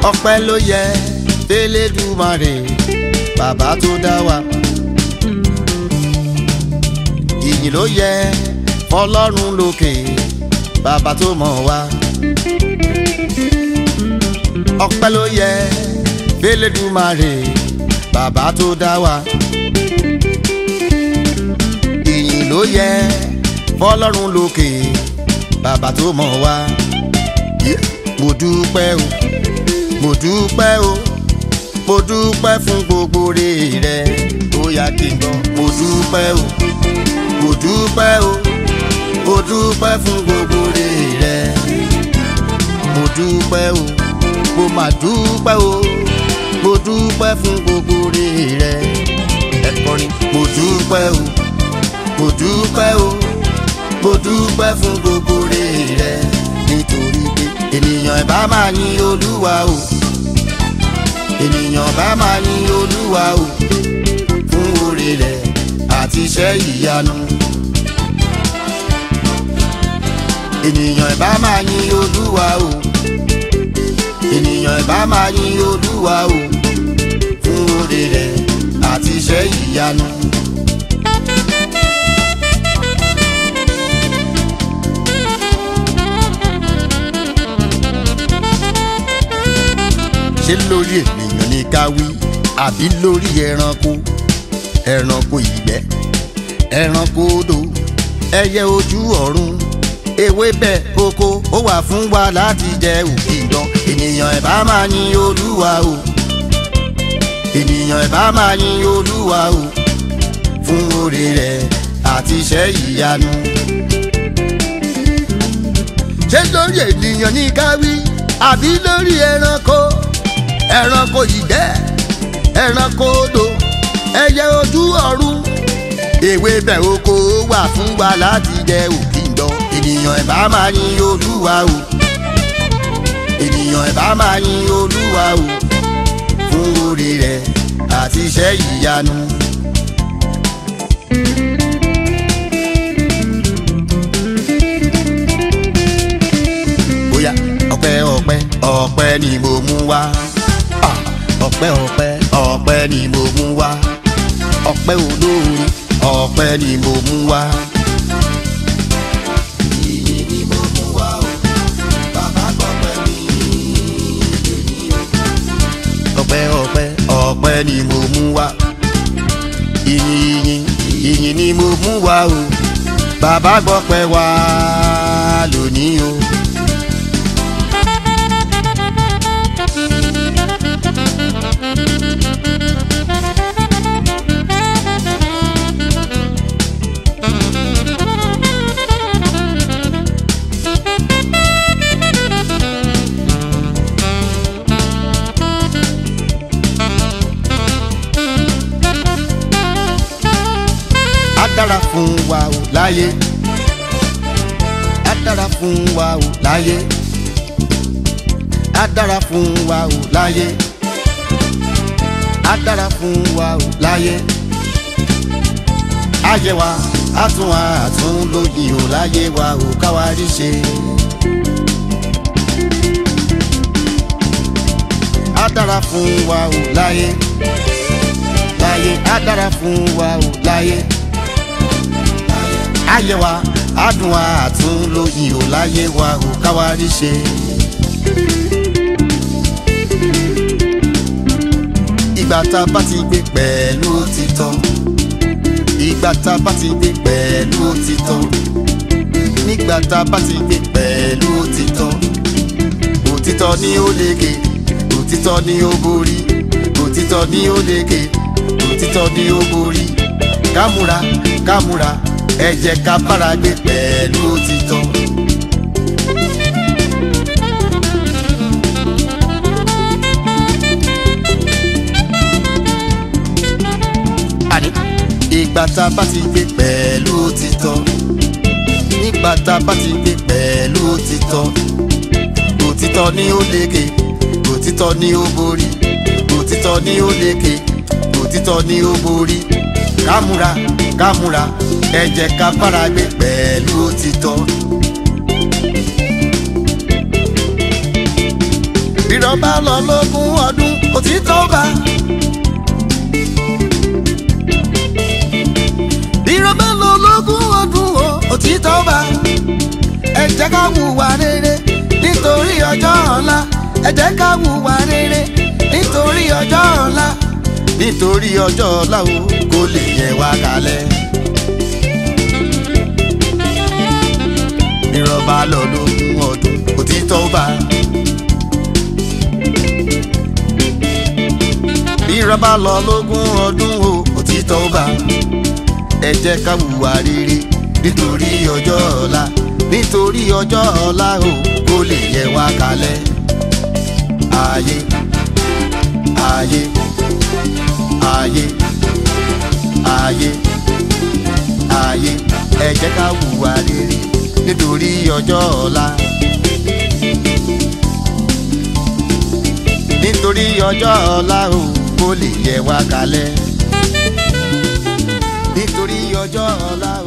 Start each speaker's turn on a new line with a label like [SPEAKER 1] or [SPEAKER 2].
[SPEAKER 1] ọpẹ́ ló yẹ f'Elédùmarè bàbá tó dá wa. ìyìn ló yẹ fọ́lọ́run lókè bàbá tó mọ̀ wá. ọpẹ́ ló yẹ f'Elédùmarè bàbá tó dá wa. ìyìn ló yẹ fọ́lọ́run lókè bàbá tó mọ̀ wá. mo dúpẹ́ o mo dúpẹ́ o mo dúpẹ́ fún gbogbo rere rẹ ó yá kí n gbọ́ mo dúpẹ́ o mo dúpẹ́ o mo dúpẹ́ fún gbogbo rere rẹ mo dúpẹ́ o mo mà dúpẹ́ o mo dúpẹ́ fún gbogbo rere rẹ ẹ kọrin mo dúpẹ́ o mo dúpẹ́ o mo dúpẹ́ fún gbogbo rere rẹ nítorí pé ènìyàn ẹ̀ bá máa yin olúwa o ènìyàn bá máa yin olúwa o fún oore rẹ̀ àti iṣẹ́ ìyanu. ènìyàn bá máa yin olúwa o ènìyàn bá máa yin olúwa o fún oore rẹ̀ àti iṣẹ́ ìyanu. ṣé lórí ènìyàn ní ká wí àbí lórí ẹranko ẹranko ìgbẹ́ ẹranko odò ẹyẹ ojú ọ̀run ewébẹ̀ oko ó wà fún wa láti jẹ òkìdán ènìyàn ẹ̀ bá máa yin olúwa o ènìyàn ẹ̀ bá máa yin olúwa o fún oore rẹ̀ àti iṣẹ́ ìyanu. ṣé lórí ènìyàn ní ká wí àbí lórí ẹranko ẹranko ìgbẹ́ ẹranko odò ẹyẹ ojú ọ̀run ewébẹ̀ oko wà fún wa láti jẹ òkìndọ̀ ènìyàn ẹ̀ bá máa yin olúwa o ènìyàn ẹ̀ bá máa yin olúwa o fún oore rẹ̀ àti iṣẹ́ ìyanu. bóyá ọpẹ́ ọpẹ́ ọpẹ́ ni mo mú wá Ah, ọpẹ́ ọpẹ́ ọpẹ́ ni mo mú wá ọpẹ́ olóore ọpẹ́ ni mo mú wá. Ìyìn ni mo mú wá o, bàbá gbọ́pẹ́ mi lónìí o. ọpẹ́ ọpẹ́ ọpẹ́ ni mo mú wá. ìyìn ìyìn ìyìn ni mo mú wá o, bàbá gbọ́pẹ́ wá lónìí o. á dára fún wa o láyé á dára fún wa o láyé á dára fún wa o láyé á dára fún wa o láyé ayé wa á tún wa àtún lóyìn o láyé wa o káwa rí ṣe. á dára fún wa o láyé láyé á dára fún wa o láyé ayé wa adùn wa àtún lóyìn ò láyé wa ò káwa rí ṣe. ìgbà tá a bá ti gbé pẹ̀lú òtítọ́ ìgbà tá a bá ti gbé pẹ̀lú òtítọ́ nígbà tá a bá ti gbé pẹ̀lú òtítọ́ òtítọ́ ni ó lékè òtítọ́ ni ó borí òtítọ́ ni ó lékè òtítọ́ ni ó borí kámúra kámúra ẹ jẹ́ ká bára gbé pẹ̀lú òtítọ́. àní ìgbà tá a bá ti gbé pẹ̀lú òtítọ́ nígbà tá a bá ti gbé pẹ̀lú òtítọ́ òtítọ́ ni ó lékè òtítọ́ ni ó borí òtítọ́ ni ó lékè òtítọ́ ni ó borí kámúra kámúra ẹ jẹ́ ká bára gbé pẹ̀lú òtítọ́. rírọ́ bírọ̀bá lọ lógún ọdún òtítọ́ bá. bírọ̀bá lọ lógún ọdún o òtítọ́ bá. ẹ jẹ́ ká hùwà rere nítorí ọjọ́ ọ̀la ẹ jẹ́ ká hùwà rere nítorí ọjọ́ ọ̀la nítorí ọjọ́ ọ̀la o kò lè yẹ wá kalẹ̀. bírọ̀bá lọ lógún ọdún òtítọ́ bá. bírọ̀bá lọ lógún ọdún o òtítọ́ bá. ẹ jẹ́ ká hùwà rere nítorí ọjọ́ ọ̀la nítorí ọjọ́ ọ̀la o kò lè yẹ wá kalẹ̀. ayé ayé ayé ayé ayé ẹ jẹ́ ká hùwà rere nítorí ọjọ́ ọ̀la. nítorí ọjọ́ ọ̀la o kò lè yẹ wá kalẹ̀. nítorí ọjọ́ ọ̀la